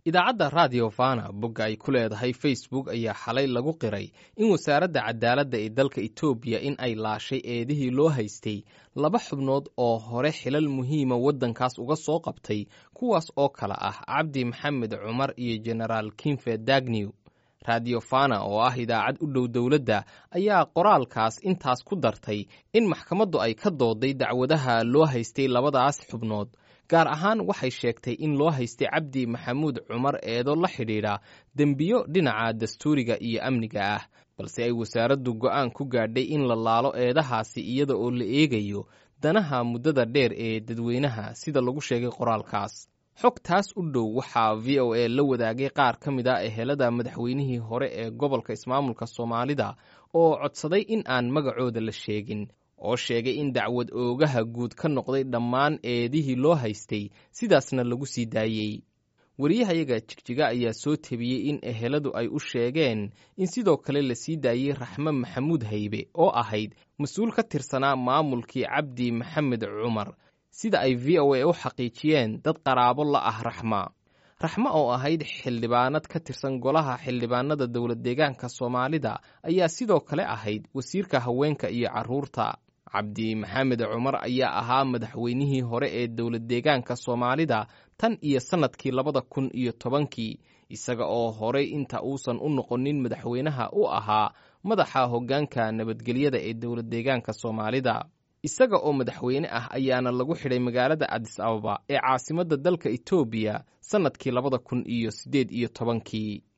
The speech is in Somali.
idaacadda radio fana bogga ay ku leedahay facebook ayaa xalay lagu qiray in wasaaradda cadaaladda ee dalka etoobiya in ay laashay eedihii loo haystay laba xubnood oo hore xilal muhiima waddankaas uga soo qabtay kuwaas oo kale ah cabdi maxamed cumar iyo genaraal kinfe dagnew radio fana oo ah idaacad u dhow dowladda ayaa qoraalkaas intaas ku dartay in maxkamaddu ay ka dooday dacwadaha loo haystay labadaas xubnood gaar ahaan waxay sheegtay in loo haystay cabdi maxamuud cumar eedo la xidhiidha dembiyo dhinaca dastuuriga iyo amniga ah balse ay wasaaraddu go'aan ku gaadhay in la laalo eedahaasi iyada oo la eegayo danaha muddada dheer ee dadweynaha sida lagu sheegay qoraalkaas xog taas u dhow waxaa v o a la wadaagay qaar ka mid a ehelada madaxweynihii hore ee gobolka ismaamulka soomaalida oo codsaday in aan magacooda la sheegin oo sheegay in dacwad oogaha guud ka noqday dhammaan eedihii loo haystay sidaasna lagu sii daayey wariyahayaga jigjiga ayaa soo tebiyey in eheladu ay u sheegeen in sidoo kale la sii daayey raxme maxamuud haybe oo ahayd mas-uul ka tirsanaa maamulkii cabdi maxamed cumar sida ay v o a u xaqiijiyeen dad qaraabo la ah raxma raxme oo ahayd xildhibaanad ka tirsan golaha xildhibaanada dowlad deegaanka soomaalida ayaa sidoo kale ahayd wasiirka haweenka iyo carruurta cabdi maxamed cumar ayaa ahaa madaxweynihii hore ee dowlad deegaanka soomaalida tan iyo sannadkii labada kun iyo tobankii isaga oo horey inta uusan u noqonin madaxweynaha u ahaa madaxa hoggaanka nabadgelyada ee dowlad deegaanka soomaalida isaga oo madaxweyne ah ayaana lagu xidhay magaalada cadis ababa ee caasimadda dalka etoobiya sannadkii labada kun iyo siddeed iyo tobankii